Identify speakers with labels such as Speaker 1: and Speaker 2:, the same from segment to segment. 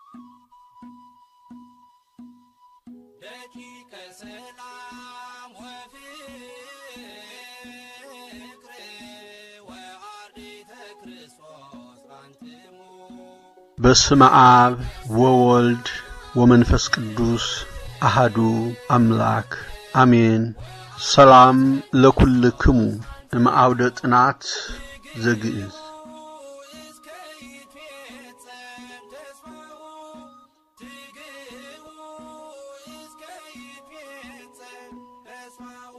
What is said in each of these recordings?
Speaker 1: ደቂቀ ሰላም ወፍቅር ወአርዲተ ክርስቶስ አንትሙ
Speaker 2: በስመ አብ ወወልድ ወመንፈስ ቅዱስ አሃዱ አምላክ አሜን። ሰላም ለኩልክሙ እምአውደ ጥናት ዘግዕዝ
Speaker 1: እስከ ይትፌጸም ተስፋሁ ትግሁ እስከ ይትፌጸም ተስፋሁ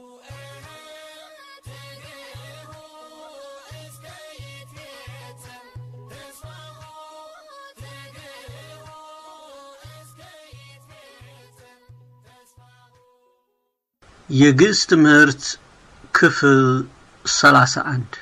Speaker 1: ትግሁ እስከ ይትፌጸም ተስፋሁ ትግሁ እስከ ይትፌጸም ተስፋሁ
Speaker 2: የግዕዝ ትምህርት ክፍል ሰላሳ አንድ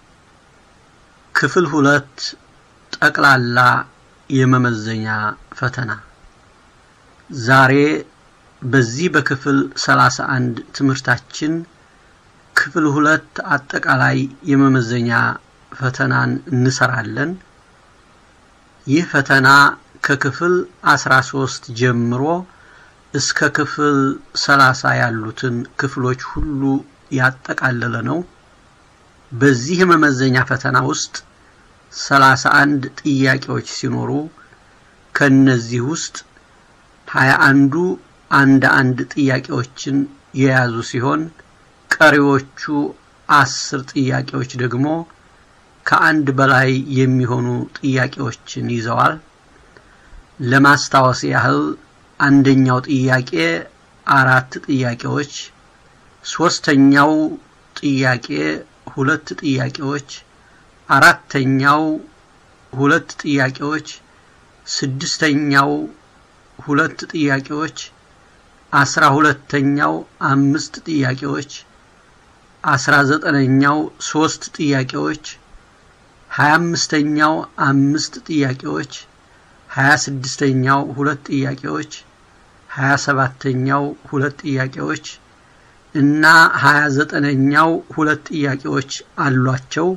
Speaker 2: ክፍል ሁለት ጠቅላላ የመመዘኛ ፈተና ዛሬ በዚህ በክፍል ሰላሳ አንድ ትምህርታችን ክፍል ሁለት አጠቃላይ የመመዘኛ ፈተናን እንሰራለን። ይህ ፈተና ከክፍል አስራ ሶስት ጀምሮ እስከ ክፍል ሰላሳ ያሉትን ክፍሎች ሁሉ ያጠቃለለ ነው። በዚህ የመመዘኛ ፈተና ውስጥ ሰላሳ አንድ ጥያቄዎች ሲኖሩ ከነዚህ ውስጥ ሀያ አንዱ አንድ አንድ ጥያቄዎችን የያዙ ሲሆን ቀሪዎቹ አስር ጥያቄዎች ደግሞ ከአንድ በላይ የሚሆኑ ጥያቄዎችን ይዘዋል። ለማስታወስ ያህል አንደኛው ጥያቄ አራት ጥያቄዎች፣ ሶስተኛው ጥያቄ ሁለት ጥያቄዎች፣ አራተኛው ሁለት ጥያቄዎች፣ ስድስተኛው ሁለት ጥያቄዎች፣ አስራ ሁለተኛው አምስት ጥያቄዎች፣ አስራ ዘጠነኛው ሶስት ጥያቄዎች፣ ሀያ አምስተኛው አምስት ጥያቄዎች፣ ሀያ ስድስተኛው ሁለት ጥያቄዎች፣ ሀያ ሰባተኛው ሁለት ጥያቄዎች እና ሀያ ዘጠነኛው ሁለት ጥያቄዎች አሏቸው።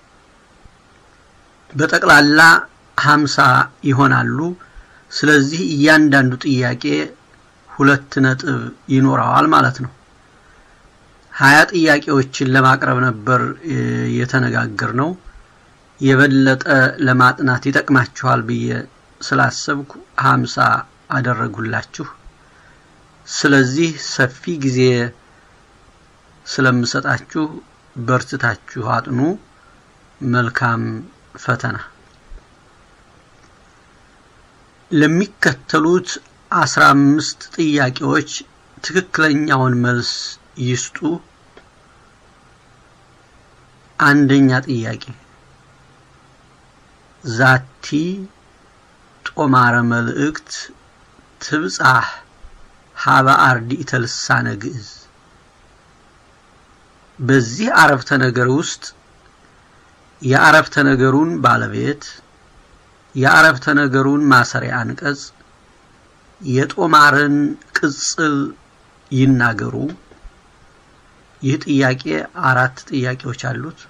Speaker 2: በጠቅላላ ሀምሳ ይሆናሉ። ስለዚህ እያንዳንዱ ጥያቄ ሁለት ነጥብ ይኖረዋል ማለት ነው። ሀያ ጥያቄዎችን ለማቅረብ ነበር የተነጋገር ነው። የበለጠ ለማጥናት ይጠቅማችኋል ብዬ ስላሰብኩ ሀምሳ አደረጉላችሁ። ስለዚህ ሰፊ ጊዜ ስለምሰጣችሁ በርትታችሁ አጥኑ። መልካም ፈተና። ለሚከተሉት አስራ አምስት ጥያቄዎች ትክክለኛውን መልስ ይስጡ። አንደኛ ጥያቄ ዛቲ ጦማረ መልእክት ትብጻሕ ሀበ አርዲእተ ልሳነ ግዕዝ በዚህ አረፍተ ነገር ውስጥ የአረፍተ ነገሩን ባለቤት፣ የአረፍተ ነገሩን ማሰሪያ አንቀጽ፣ የጦማርን ቅጽል ይናገሩ። ይህ ጥያቄ አራት ጥያቄዎች አሉት።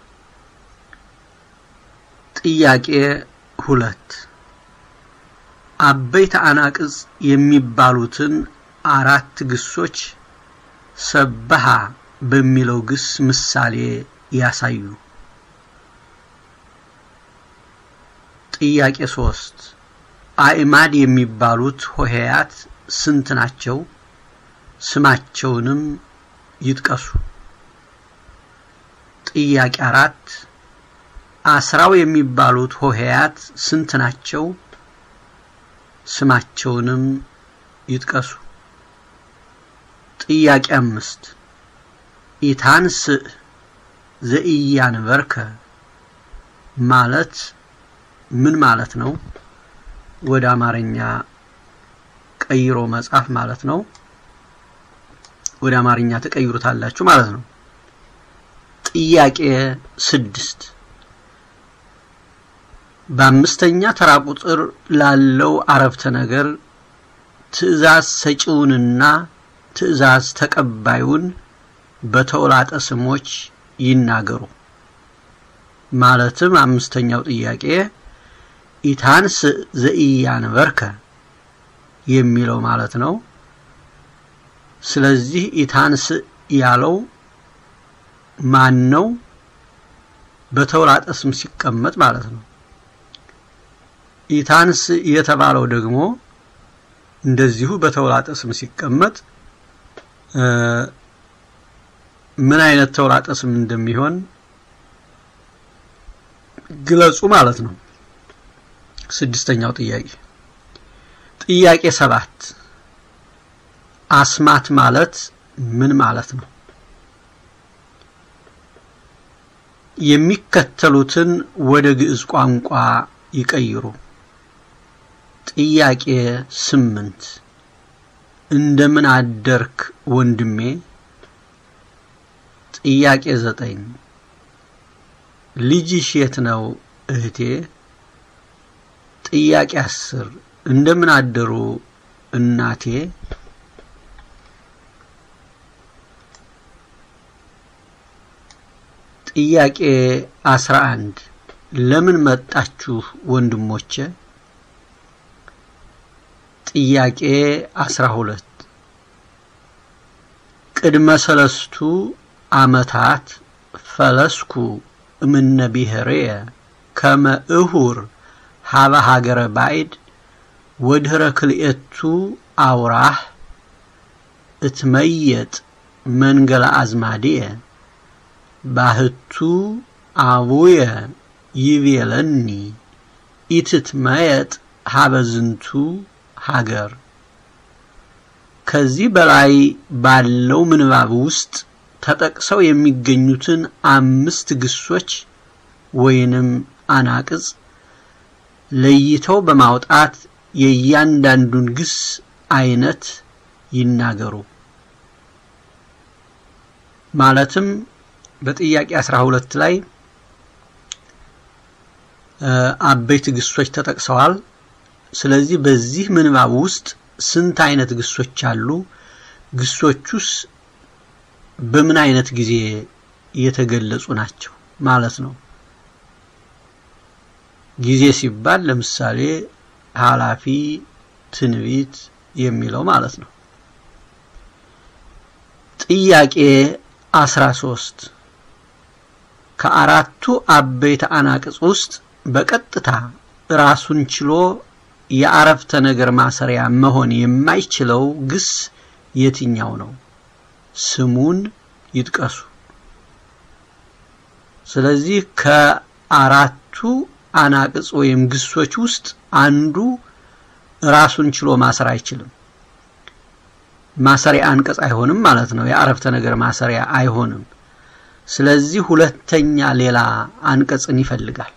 Speaker 2: ጥያቄ ሁለት አበይተ አናቅጽ የሚባሉትን አራት ግሶች ሰበሃ በሚለው ግስ ምሳሌ ያሳዩ። ጥያቄ ሶስት አእማድ የሚባሉት ሆሄያት ስንት ናቸው? ስማቸውንም ይጥቀሱ። ጥያቄ አራት አስራው የሚባሉት ሆሄያት ስንት ናቸው? ስማቸውንም ይጥቀሱ። ጥያቄ አምስት ኢታንስእ ዘኢያንበርከ ማለት ምን ማለት ነው? ወደ አማርኛ ቀይሮ መጻፍ ማለት ነው። ወደ አማርኛ ተቀይሩታላችሁ ማለት ነው። ጥያቄ ስድስት በአምስተኛ ተራ ቁጥር ላለው አረፍተ ነገር ትዕዛዝ ሰጪውንና ትዕዛዝ ተቀባዩን በተውላጠ ስሞች ይናገሩ። ማለትም አምስተኛው ጥያቄ ኢታንስ ዘኢያንበርከ የሚለው ማለት ነው። ስለዚህ ኢታንስ ያለው ማን ነው? በተውላጠ ስም ሲቀመጥ ማለት ነው። ኢታንስ የተባለው ደግሞ እንደዚሁ በተውላጠ ስም ሲቀመጥ ምን አይነት ተውላጠ ስም እንደሚሆን ግለጹ ማለት ነው። ስድስተኛው ጥያቄ ጥያቄ ሰባት አስማት ማለት ምን ማለት ነው? የሚከተሉትን ወደ ግዕዝ ቋንቋ ይቀይሩ። ጥያቄ ስምንት እንደምን አደርክ ወንድሜ? ጥያቄ ዘጠኝ ልጅሽ የት ነው እህቴ? ጥያቄ አስር እንደምን አደሩ እናቴ? ጥያቄ አስራ አንድ ለምን መጣችሁ ወንድሞቼ? ጥያቄ አስራ ሁለት ቅድመ ሰለስቱ ዓመታት ፈለስኩ እምነ ብሔርየ ከመ እሁር ሀበ ሀገረ ባዕድ ወድህረ ክልኤቱ አውራህ እትመየጥ መንገለ አዝማድየ ባህቱ አቡየ ይቤለኒ ኢትትመየጥ ሀበ ዝንቱ ሀገር። ከዚህ በላይ ባለው ምንባብ ውስጥ ተጠቅሰው የሚገኙትን አምስት ግሶች ወይንም አናቅጽ ለይተው በማውጣት የእያንዳንዱን ግስ አይነት ይናገሩ። ማለትም በጥያቄ 12 ላይ አበይት ግሶች ተጠቅሰዋል። ስለዚህ በዚህ ምንባብ ውስጥ ስንት አይነት ግሶች አሉ? ግሶቹስ በምን አይነት ጊዜ የተገለጹ ናቸው ማለት ነው። ጊዜ ሲባል ለምሳሌ ኃላፊ፣ ትንቢት የሚለው ማለት ነው። ጥያቄ 13 ከአራቱ አበይት አናቅጽ ውስጥ በቀጥታ ራሱን ችሎ የአረፍተ ነገር ማሰሪያ መሆን የማይችለው ግስ የትኛው ነው? ስሙን ይጥቀሱ። ስለዚህ ከአራቱ አናቅጽ ወይም ግሶች ውስጥ አንዱ ራሱን ችሎ ማሰር አይችልም። ማሰሪያ አንቀጽ አይሆንም ማለት ነው። የአረፍተ ነገር ማሰሪያ አይሆንም። ስለዚህ ሁለተኛ ሌላ አንቀጽን ይፈልጋል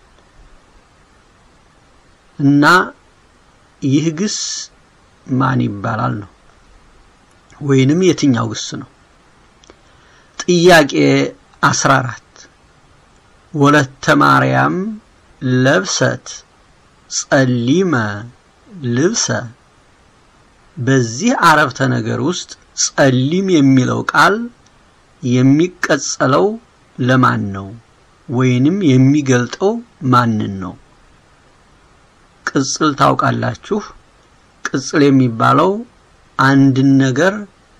Speaker 2: እና ይህ ግስ ማን ይባላል ነው ወይንም የትኛው ግስ ነው? ጥያቄ 14 ወለተ ማርያም ለብሰት ጸሊመ ልብሰ በዚህ አረፍተ ነገር ውስጥ ጸሊም የሚለው ቃል የሚቀጸለው ለማን ነው ወይንም የሚገልጠው ማንን ነው? ቅጽል ታውቃላችሁ። ቅጽል የሚባለው አንድን ነገር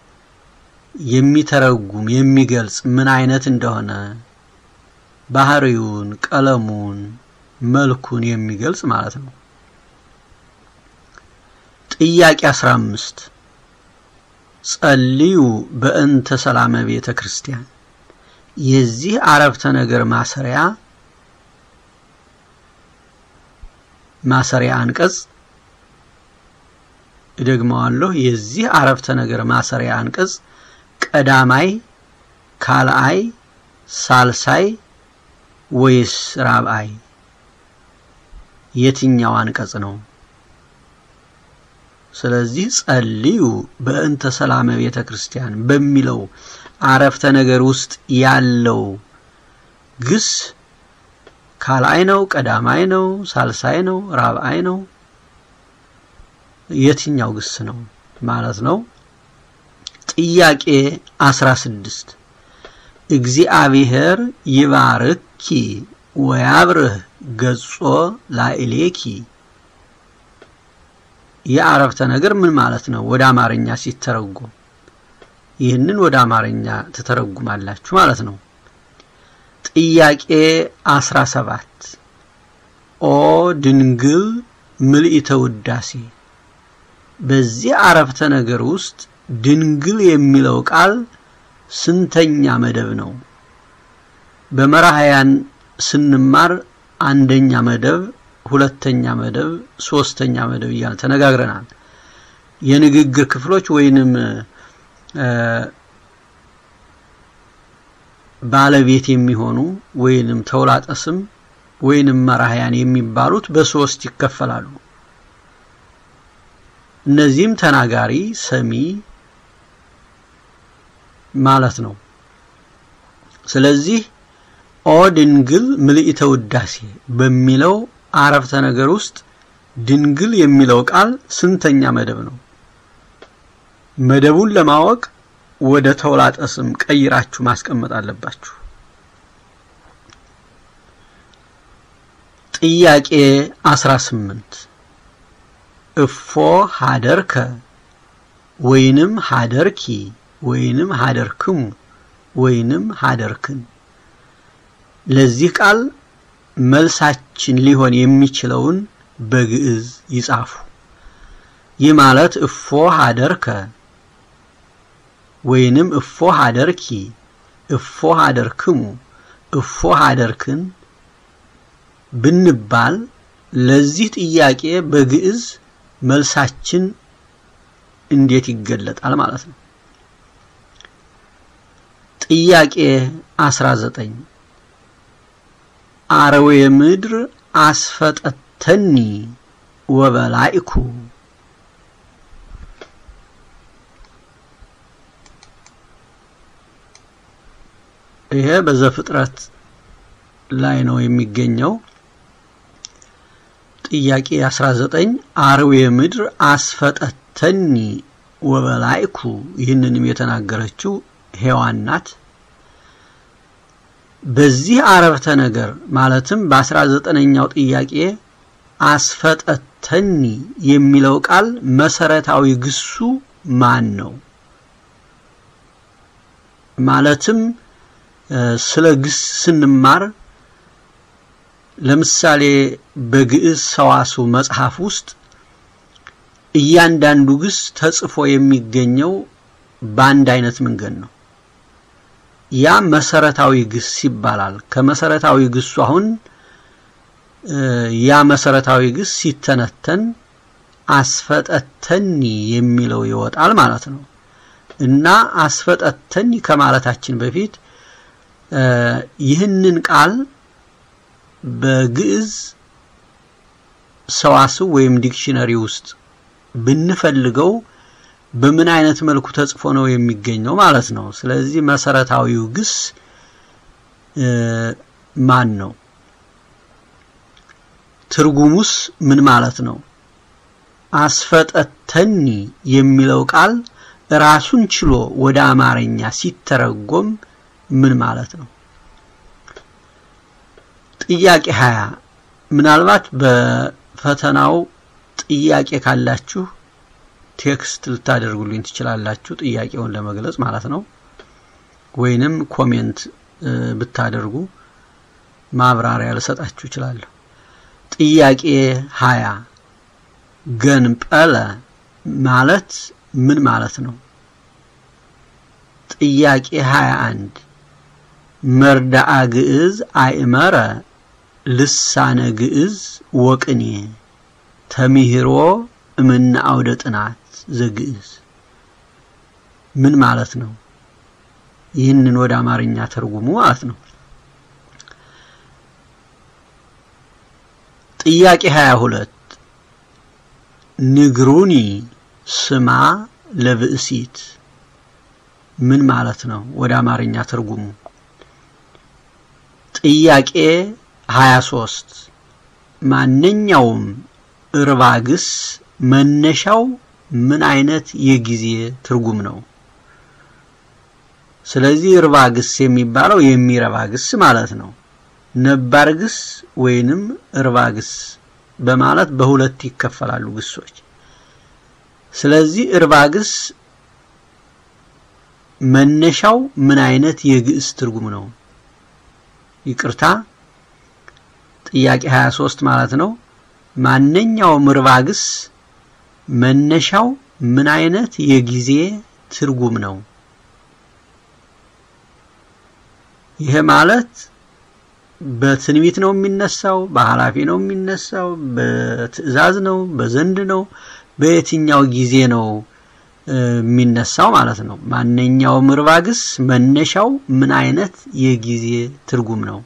Speaker 2: የሚተረጉም የሚገልጽ ምን አይነት እንደሆነ ባህሪውን፣ ቀለሙን፣ መልኩን የሚገልጽ ማለት ነው። ጥያቄ 15 ጸልዩ በእንተ ሰላመ ቤተ ክርስቲያን የዚህ አረፍተ ነገር ማሰሪያ ማሰሪያ አንቀጽ እደግመዋለሁ። የዚህ አረፍተ ነገር ማሰሪያ አንቀጽ ቀዳማይ፣ ካልአይ፣ ሳልሳይ ወይስ ራብአይ? የትኛው አንቀጽ ነው? ስለዚህ ጸልዩ በእንተ ሰላመ ቤተ ክርስቲያን በሚለው አረፍተ ነገር ውስጥ ያለው ግስ ካልአይ ነው፣ ቀዳማይ ነው፣ ሳልሳይ ነው፣ ራብአይ ነው? የትኛው ግስ ነው ማለት ነው? ጥያቄ 16 እግዚአብሔር ይባርኪ ወያብርህ ገጾ ላዕሌኪ የአረፍተ ነገር ምን ማለት ነው ወደ አማርኛ ሲተረጎም? ይህንን ወደ አማርኛ ትተረጉማላችሁ ማለት ነው። ጥያቄ 17 ኦ ድንግል ምልዕተ ውዳሴ። በዚህ አረፍተ ነገር ውስጥ ድንግል የሚለው ቃል ስንተኛ መደብ ነው? በመራሕያን ስንማር አንደኛ መደብ፣ ሁለተኛ መደብ፣ ሶስተኛ መደብ እያልን ተነጋግረናል። የንግግር ክፍሎች ወይንም ባለቤት የሚሆኑ ወይንም ተውላጠ ስም ወይንም መራሕያን የሚባሉት በሶስት ይከፈላሉ። እነዚህም ተናጋሪ፣ ሰሚ ማለት ነው። ስለዚህ ኦ ድንግል ምልዕተ ውዳሴ በሚለው አረፍተ ነገር ውስጥ ድንግል የሚለው ቃል ስንተኛ መደብ ነው? መደቡን ለማወቅ ወደ ተውላጠ ስም ቀይራችሁ ማስቀመጥ አለባችሁ። ጥያቄ 18 እፎ ሀደርከ ወይንም ሀደርኪ ወይንም ሀደርክሙ ወይንም ሀደርክን ለዚህ ቃል መልሳችን ሊሆን የሚችለውን በግዕዝ ይጻፉ። ይህ ማለት እፎ ሀደርከ ወይንም እፎ ሀደርኪ፣ እፎ ሀደርክሙ፣ እፎ ሀደርክን ብንባል ለዚህ ጥያቄ በግዕዝ መልሳችን እንዴት ይገለጣል ማለት ነው። ጥያቄ 19 አረዌ ምድር አስፈጠተኒ ወበላይኩ ይሄ በዘፍጥረት ላይ ነው የሚገኘው። ጥያቄ 19 አርዌ ምድር አስፈጠተኒ ወበላይኩ ይህንንም የተናገረችው ሔዋን ናት። በዚህ አረፍተ ነገር ማለትም በ19ኛው ጥያቄ አስፈጠተኒ የሚለው ቃል መሰረታዊ ግሱ ማን ነው? ማለትም ስለ ግስ ስንማር ለምሳሌ በግዕዝ ሰዋስው መጽሐፍ ውስጥ እያንዳንዱ ግስ ተጽፎ የሚገኘው በአንድ አይነት መንገድ ነው። ያ መሰረታዊ ግስ ይባላል። ከመሰረታዊ ግሱ አሁን ያ መሰረታዊ ግስ ሲተነተን አስፈጠተኒ የሚለው ይወጣል ማለት ነው እና አስፈጠተኒ ከማለታችን በፊት ይህንን ቃል በግዕዝ ሰዋስው ወይም ዲክሽነሪ ውስጥ ብንፈልገው በምን አይነት መልኩ ተጽፎ ነው የሚገኘው ማለት ነው። ስለዚህ መሰረታዊው ግስ ማን ነው? ትርጉሙስ ምን ማለት ነው? አስፈጠተኒ የሚለው ቃል ራሱን ችሎ ወደ አማርኛ ሲተረጎም ምን ማለት ነው? ጥያቄ 20 ምናልባት በፈተናው ጥያቄ ካላችሁ ቴክስት ልታደርጉልኝ ትችላላችሁ፣ ጥያቄውን ለመግለጽ ማለት ነው። ወይንም ኮሜንት ብታደርጉ ማብራሪያ ልሰጣችሁ እችላለሁ። ጥያቄ 20 ገንጰለ ማለት ምን ማለት ነው? ጥያቄ 21 መርዳአ ግዕዝ አእመረ ልሳነ ግዕዝ ወቅኔ ተሚሂሮ እምነ አውደ ጥናት ዘግዕዝ ምን ማለት ነው? ይህንን ወደ አማርኛ ተርጉሙ ማለት ነው። ጥያቄ 22 ንግሩኒ ስማ ለብእሲት ምን ማለት ነው? ወደ አማርኛ ትርጉሙ። ጥያቄ 23 ማንኛውም እርባግስ መነሻው ምን አይነት የጊዜ ትርጉም ነው? ስለዚህ እርባ ግስ የሚባለው የሚረባ ግስ ማለት ነው። ነባር ግስ ወይንም እርባ ግስ በማለት በሁለት ይከፈላሉ ግሶች። ስለዚህ እርባግስ መነሻው ምን አይነት የግዕዝ ትርጉም ነው? ይቅርታ ጥያቄ 23 ማለት ነው። ማንኛውም እርባግስ መነሻው ምን አይነት የጊዜ ትርጉም ነው? ይሄ ማለት በትንቢት ነው የሚነሳው፣ በኃላፊ ነው የሚነሳው፣ በትእዛዝ ነው፣ በዘንድ ነው፣ በየትኛው ጊዜ ነው የሚነሳው ማለት ነው። ማንኛውም እርባግስ መነሻው ምን አይነት የጊዜ ትርጉም ነው?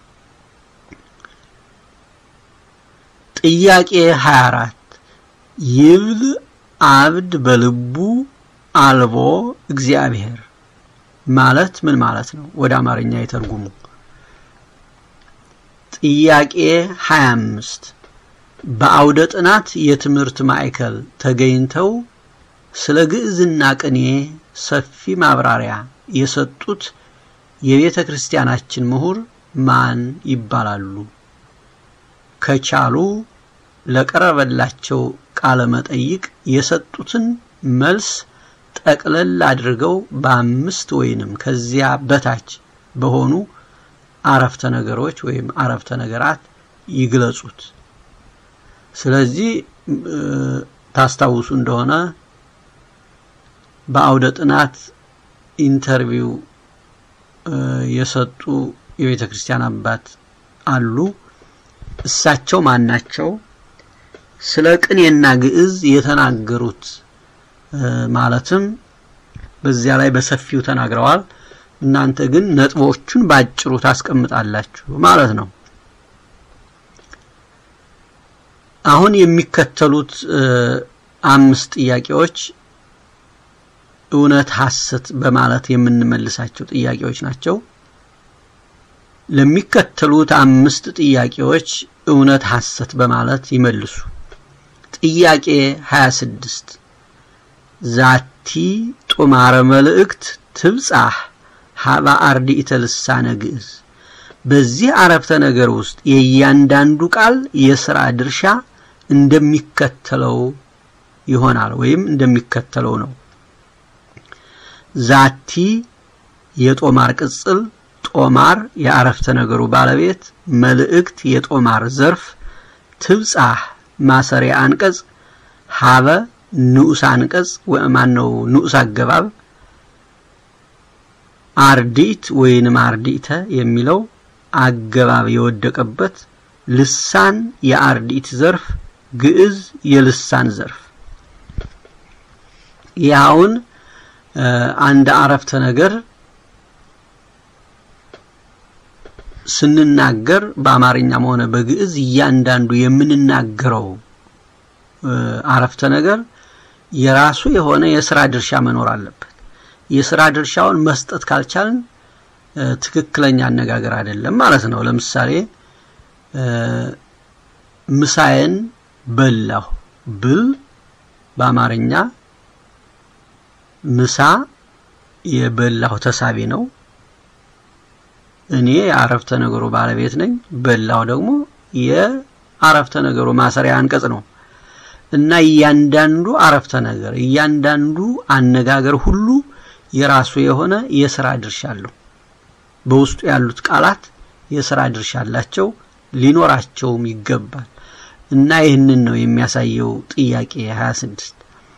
Speaker 2: ጥያቄ 24 ይብል አብድ በልቡ አልቦ እግዚአብሔር ማለት ምን ማለት ነው? ወደ አማርኛ የተርጉሙ። ጥያቄ 25 በአውደ ጥናት የትምህርት ማዕከል ተገኝተው ስለ ግዕዝና ቅኔ ሰፊ ማብራሪያ የሰጡት የቤተ ክርስቲያናችን ምሁር ማን ይባላሉ? ከቻሉ ለቀረበላቸው ቃለ መጠይቅ የሰጡትን መልስ ጠቅለል አድርገው በአምስት ወይንም ከዚያ በታች በሆኑ አረፍተ ነገሮች ወይም አረፍተ ነገራት ይግለጹት። ስለዚህ ታስታውሱ እንደሆነ በአውደ ጥናት ኢንተርቪው የሰጡ የቤተ ክርስቲያን አባት አሉ። እሳቸው ማን ናቸው? ስለ ቅኔና ግዕዝ የተናገሩት ማለትም በዚያ ላይ በሰፊው ተናግረዋል። እናንተ ግን ነጥቦቹን ባጭሩ ታስቀምጣላችሁ ማለት ነው። አሁን የሚከተሉት አምስት ጥያቄዎች እውነት ሐሰት በማለት የምንመልሳቸው ጥያቄዎች ናቸው። ለሚከተሉት አምስት ጥያቄዎች እውነት ሐሰት በማለት ይመልሱ። ጥያቄ 26 ዛቲ ጡማረ መልእክት ትብጻሕ ሀባ አርዲእተ ልሳነ ግዕዝ። በዚህ አረፍተ ነገር ውስጥ የእያንዳንዱ ቃል የሥራ ድርሻ እንደሚከተለው ይሆናል ወይም እንደሚከተለው ነው። ዛቲ የጦማር ቅጽል፣ ጦማር የአረፍተ ነገሩ ባለቤት፣ መልእክት የጦማር ዘርፍ፣ ትብጻሕ ማሰሪያ አንቀጽ፣ ሀበ ንዑስ አንቀጽ ማን ነው ንዑስ አገባብ፣ አርዲት ወይንም አርዲተ የሚለው አገባብ የወደቀበት፣ ልሳን የአርዲት ዘርፍ፣ ግዕዝ የልሳን ዘርፍ። ያውን አንድ አረፍተ ነገር ስንናገር በአማርኛም ሆነ በግዕዝ እያንዳንዱ የምንናገረው አረፍተ ነገር የራሱ የሆነ የስራ ድርሻ መኖር አለበት። የስራ ድርሻውን መስጠት ካልቻልን ትክክለኛ አነጋገር አይደለም ማለት ነው። ለምሳሌ ምሳዬን በላሁ ብል በአማርኛ ምሳ የበላሁ ተሳቢ ነው። እኔ የአረፍተ ነገሩ ባለቤት ነኝ። በላሁ ደግሞ የአረፍተ ነገሩ ማሰሪያ አንቀጽ ነው እና እያንዳንዱ አረፍተ ነገር እያንዳንዱ አነጋገር ሁሉ የራሱ የሆነ የስራ ድርሻ አለው። በውስጡ ያሉት ቃላት የስራ ድርሻ አላቸው፣ ሊኖራቸውም ይገባል እና ይህንን ነው የሚያሳየው ጥያቄ 26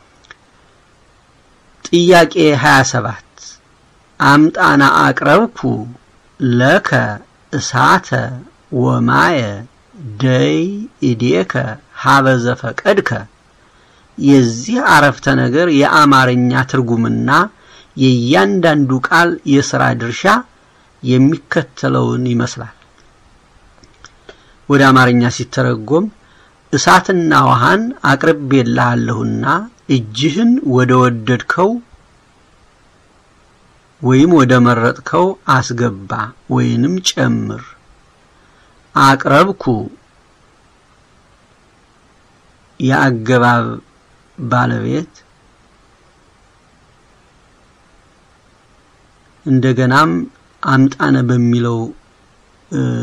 Speaker 2: ጥያቄ 27 አምጣና አቅረብኩ ለከ እሳተ ወማየ ደይ ኢዴከ ሀበ ዘፈቀድከ። የዚህ አረፍተ ነገር የአማርኛ ትርጉምና የእያንዳንዱ ቃል የሥራ ድርሻ የሚከተለውን ይመስላል። ወደ አማርኛ ሲተረጎም እሳትና ውሃን አቅርቤልሃለሁና እጅህን ወደ ወደድከው ወይም ወደ መረጥከው አስገባ ወይንም ጨምር። አቅረብኩ የአገባብ ባለቤት እንደገናም አምጣነ በሚለው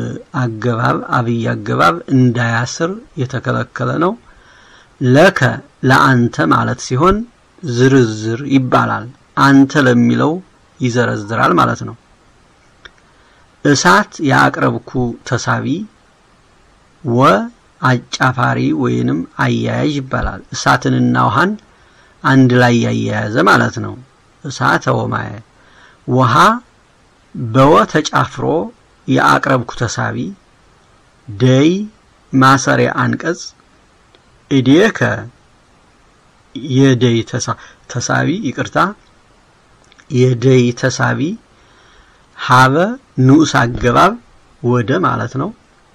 Speaker 2: አገባብ አብይ አገባብ እንዳያስር የተከለከለ ነው። ለከ ለአንተ ማለት ሲሆን ዝርዝር ይባላል። አንተ ለሚለው ይዘረዝራል ማለት ነው። እሳት ያቅረብኩ ተሳቢ ወ አጫፋሪ ወይንም አያያዥ ይባላል። እሳትንና ውሃን አንድ ላይ ያያያዘ ማለት ነው። እሳተ ወማየ ውሃ በወ ተጫፍሮ የአቅረብኩ ተሳቢ ደይ ማሰሪያ አንቀጽ እዴከ የደይ ተሳቢ ይቅርታ የደይ ተሳቢ ሀበ ንዑስ አገባብ ወደ ማለት ነው።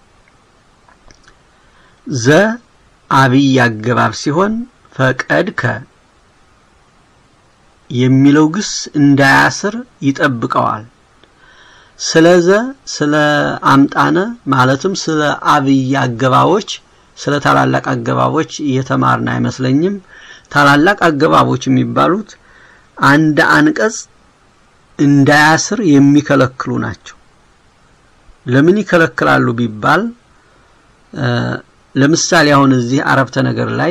Speaker 2: ዘ አብይ አገባብ ሲሆን ፈቀድከ የሚለው ግስ እንዳያስር ይጠብቀዋል። ስለዘ ስለ አምጣነ ማለትም ስለ አብይ አገባቦች ስለ ታላላቅ አገባቦች እየተማርን አይመስለኝም። ታላላቅ አገባቦች የሚባሉት አንድ አንቀጽ እንዳያስር የሚከለክሉ ናቸው። ለምን ይከለክላሉ ቢባል ለምሳሌ አሁን እዚህ አረፍተ ነገር ላይ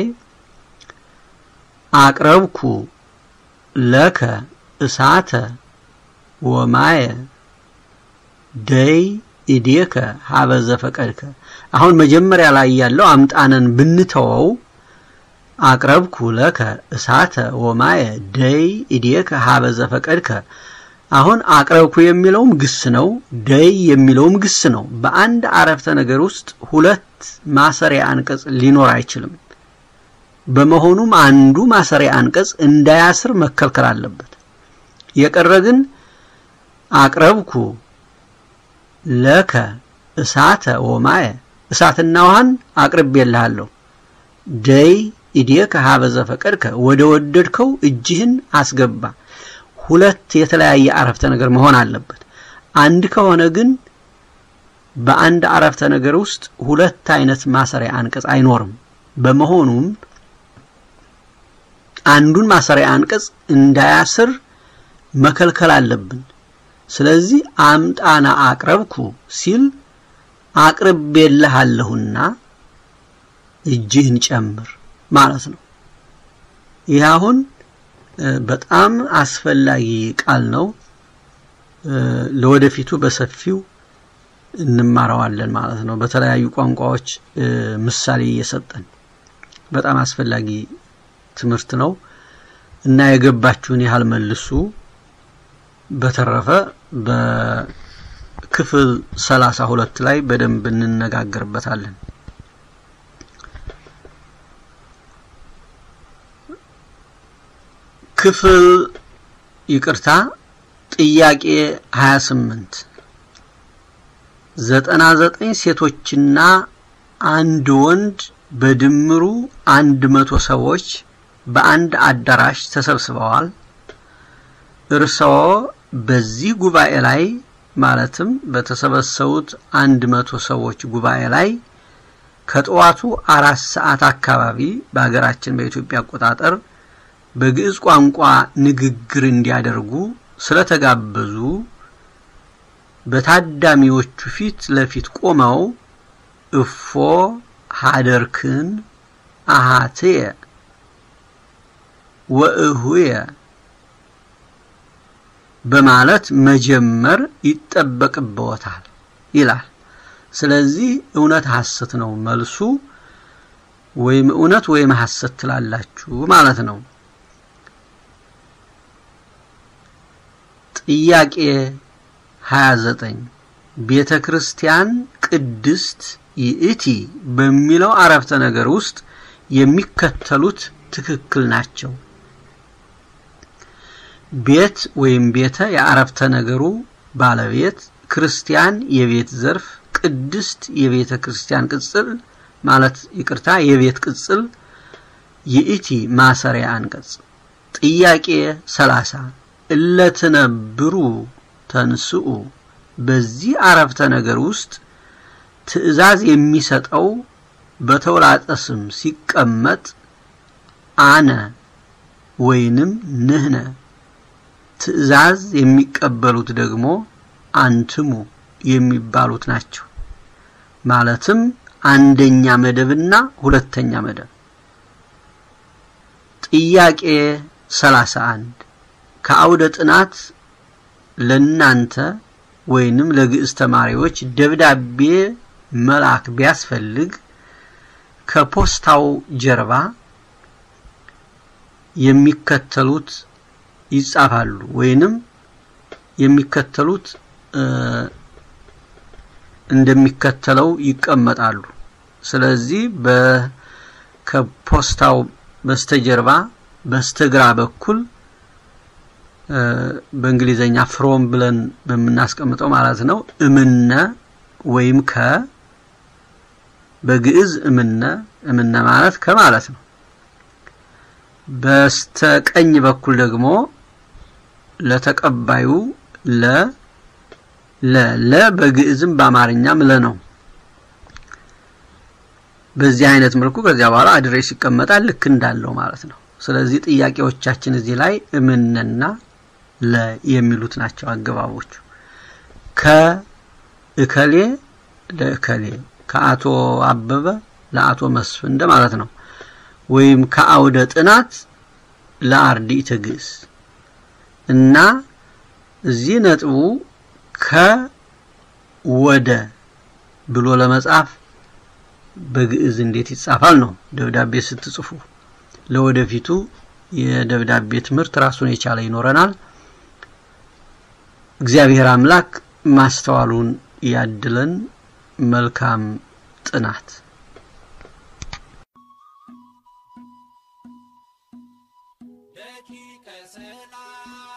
Speaker 2: አቅረብኩ ለከ እሳተ ወማየ ደይ ኢዴከ ሀበ ዘፈቀድከ። አሁን መጀመሪያ ላይ ያለው አምጣነን ብንተወው አቅረብኩ ለከ እሳተ ወማየ ደይ ኢዴከ ሀበ ዘፈቀድከ። አሁን አቅረብኩ የሚለውም ግስ ነው፣ ደይ የሚለውም ግስ ነው። በአንድ አረፍተ ነገር ውስጥ ሁለት ማሰሪያ አንቀጽ ሊኖር አይችልም። በመሆኑም አንዱ ማሰሪያ አንቀጽ እንዳያስር መከልከል አለበት። የቀረ ግን አቅረብኩ ለከ እሳተ ወማየ እሳትና ውሃን አቅርቤልሃለሁ። ደይ ኢዴከ ሀበ ዘፈቀድከ ወደ ወደድከው እጅህን አስገባ። ሁለት የተለያየ አረፍተ ነገር መሆን አለበት። አንድ ከሆነ ግን በአንድ አረፍተ ነገር ውስጥ ሁለት አይነት ማሰሪያ አንቀጽ አይኖርም። በመሆኑም አንዱን ማሰሪያ አንቀጽ እንዳያስር መከልከል አለብን። ስለዚህ አምጣና አቅረብኩ ሲል አቅርቤልሃለሁና እጅህን ጨምር ማለት ነው። ይህ አሁን በጣም አስፈላጊ ቃል ነው። ለወደፊቱ በሰፊው እንማረዋለን ማለት ነው። በተለያዩ ቋንቋዎች ምሳሌ እየሰጠን በጣም አስፈላጊ ትምህርት ነው እና የገባችሁን ያህል መልሱ። በተረፈ በክፍል ሰላሳ ሁለት ላይ በደንብ እንነጋገርበታለን። ክፍል ይቅርታ ጥያቄ 28 ዘጠና ዘጠኝ ሴቶችና አንድ ወንድ በድምሩ አንድ መቶ ሰዎች በአንድ አዳራሽ ተሰብስበዋል። እርስዎ በዚህ ጉባኤ ላይ ማለትም በተሰበሰቡት አንድ መቶ ሰዎች ጉባኤ ላይ ከጠዋቱ አራት ሰዓት አካባቢ በሀገራችን በኢትዮጵያ አቆጣጠር በግዕዝ ቋንቋ ንግግር እንዲያደርጉ ስለተጋበዙ በታዳሚዎቹ ፊት ለፊት ቆመው እፎ ሀደርክን አሃትየ ወእሁየ በማለት መጀመር ይጠበቅብዎታል ይላል። ስለዚህ እውነት ሐሰት ነው መልሱ፣ ወይም እውነት ወይም ሐሰት ትላላችሁ ማለት ነው። ጥያቄ 29 ቤተ ክርስቲያን ቅድስት ይእቲ በሚለው አረፍተ ነገር ውስጥ የሚከተሉት ትክክል ናቸው። ቤት ወይም ቤተ የአረፍተ ነገሩ ባለቤት፣ ክርስቲያን የቤት ዘርፍ፣ ቅድስት የቤተ ክርስቲያን ቅጽል ማለት ይቅርታ የቤት ቅጽል፣ ይእቲ ማሰሪያ አንቀጽ። ጥያቄ 30 እለትነብሩ ተንስኡ በዚህ አረፍተ ነገር ውስጥ ትዕዛዝ የሚሰጠው በተውላጠ ስም ሲቀመጥ አነ ወይንም ንህነ፣ ትዕዛዝ የሚቀበሉት ደግሞ አንትሙ የሚባሉት ናቸው። ማለትም አንደኛ መደብና ሁለተኛ መደብ። ጥያቄ 31 ከአውደ ጥናት ለናንተ ወይንም ለግዕዝ ተማሪዎች ደብዳቤ መላክ ቢያስፈልግ ከፖስታው ጀርባ የሚከተሉት ይጻፋሉ ወይንም የሚከተሉት እንደሚከተለው ይቀመጣሉ። ስለዚህ በ ከፖስታው በስተጀርባ በስተግራ በኩል በእንግሊዘኛ ፍሮም ብለን በምናስቀምጠው ማለት ነው እምነ ወይም ከ በግዕዝ እምነ እምነ ማለት ከማለት ነው። በስተቀኝ በኩል ደግሞ ለተቀባዩ ለ ለ ለ በግዕዝም በአማርኛም ለ ነው። በዚህ አይነት መልኩ ከዚያ በኋላ አድሬስ ይቀመጣል ልክ እንዳለው ማለት ነው። ስለዚህ ጥያቄዎቻችን እዚህ ላይ እምነና ለ የሚሉት ናቸው አገባቦቹ። ከእከሌ ለእከሌ ከአቶ አበበ ለአቶ መስፍን እንደማለት ነው። ወይም ከአውደ ጥናት ለአርድእተ ግዕዝ እና እዚህ ነጥቡ ከወደ ብሎ ለመጻፍ በግዕዝ እንዴት ይጻፋል ነው። ደብዳቤ ስትጽፉ ለወደፊቱ የደብዳቤ ትምህርት ራሱን የቻለ ይኖረናል። እግዚአብሔር አምላክ ማስተዋሉን ያድለን። መልካም ጥናት።
Speaker 1: ደቂቀ ሰላም